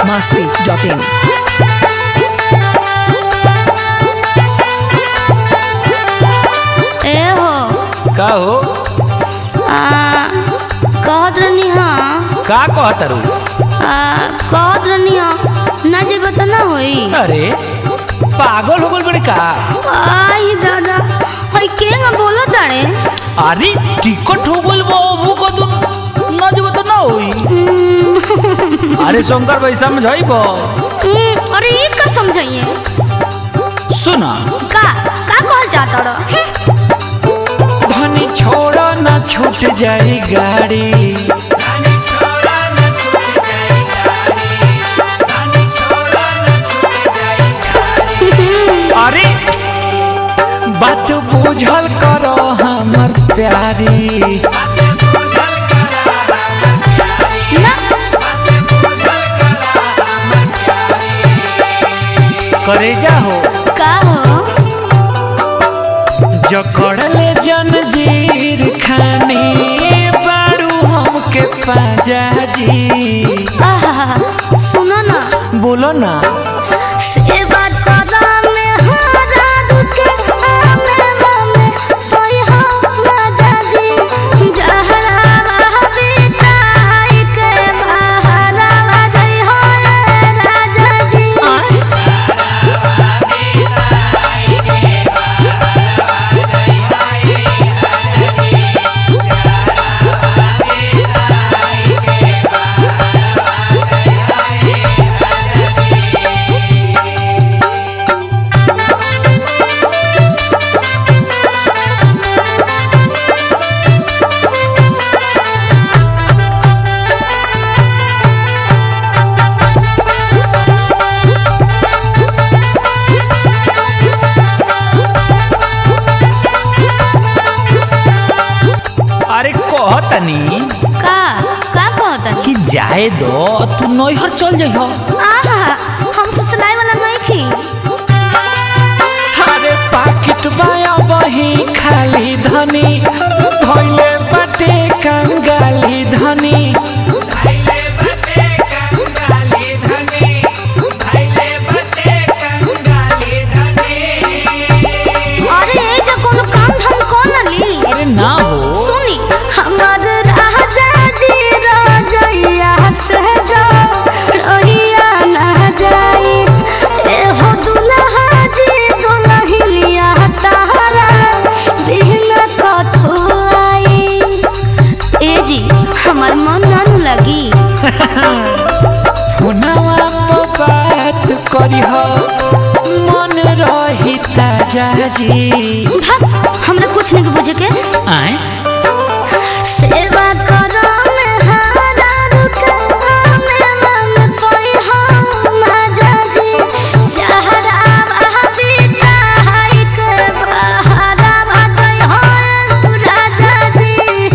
masti.in. ए हो का हो आ, कहत रहनी हाँ का कहत रू आ, कहत रहनी हाँ ना जेबे त ना होई अरे पागल हो गल बड़े का आई दादा हई के ना बोलो तारे अरे टिकट हो गल बाबू का तुम ना जब तो ना होई अरे शंकर भाई समझाइबो हम्म, अरे ये का समझाइए सुना का का कहल जाता रह धनी छोड़ा ना छूट जाई गाड़ी अरे बात बुझल करो हमर प्यारी ना करे जाहो का हो जकड़ले जंजीर खानी बारू हमके पाजा जी आहा सुनो ना बोलो ना से बात करा में हारा दुखे आमे मामे कोई हो राजा जी जहरा बहबी ताई के बहारा गई हो राजा जी अरे कहतनी का का कहतन कि जाए दो तू नैहर चल जाइहो आहा हम फुसलाई वाला नहीं थी अरे पाकिट बाया बही खाली धनी धोइले बाटे कंगाली धनी अरे ए जो कोनो काम धाम कौन ली अरे ना हो सुनी हमर राजा जी राजैया से जो रहिया ना जाई ए हो दुल्हा जी दुल्हनिया तारा बिन कठुआई ए जी हमर मन नानु लगी फोनवा पर बात करिह मन रही ताजा जी भाग हमरा कुछ नहीं बुझे के आए सेवा करो में हारा रुका में मन कोई हो माजा जी जहरा बहबी ताई के बहारा बाजई हो राजा जी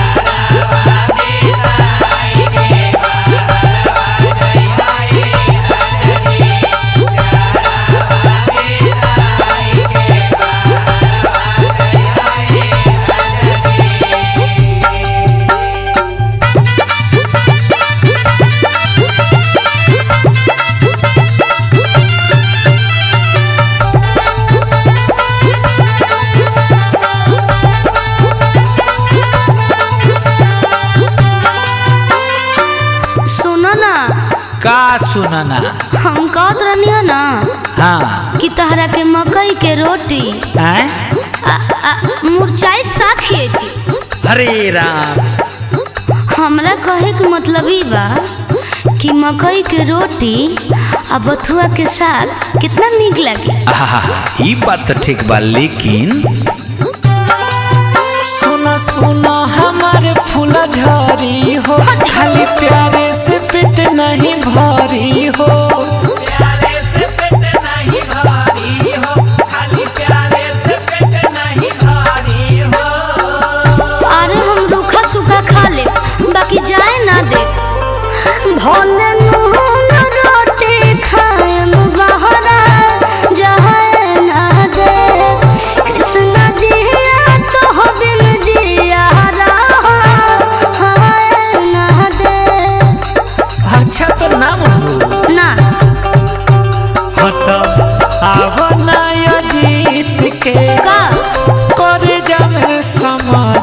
सुनो ना का सुनना हम कहत रहनी हो ना हाँ कि तहरा के मकई के रोटी आए आ, आ, मुरचाई साग खिएती हरे राम हमरा कहे के मतलब ई बा कि मकई के रोटी आ बथुआ के साग कितना नीक लगे आहा, ई बात तो ठीक बा लेकिन सुना सुना हमारे फूला झरी हो हटी। खाली प्यारे से पेट नहीं भरी हो प्यारे से पेट नहीं भरी हो खाली प्यारे से पेट नहीं भरी हो अरे हम रूखा सूखा खा ले बाकी जाए ना दे भोले नून रोटी खाएम बहरा जाए ना दे कृष्ण जिया तो बिन जिया रहा हाय ना दे अच्छा तो नाम हो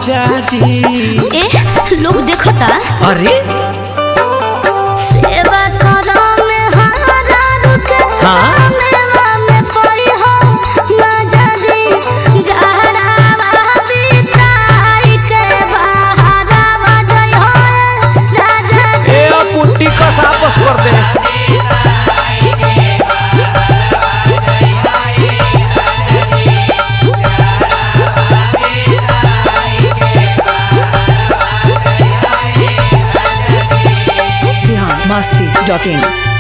राजा जी ए लोग देखता अरे सेवा करो में हमारा रुके हाँ? मेवा में पड़ी हो माजा जी जहरावा बिताई के बहारावा जय हो राजा जी ए अब पुट्टी कस आपस कर दे Biharmasti.in.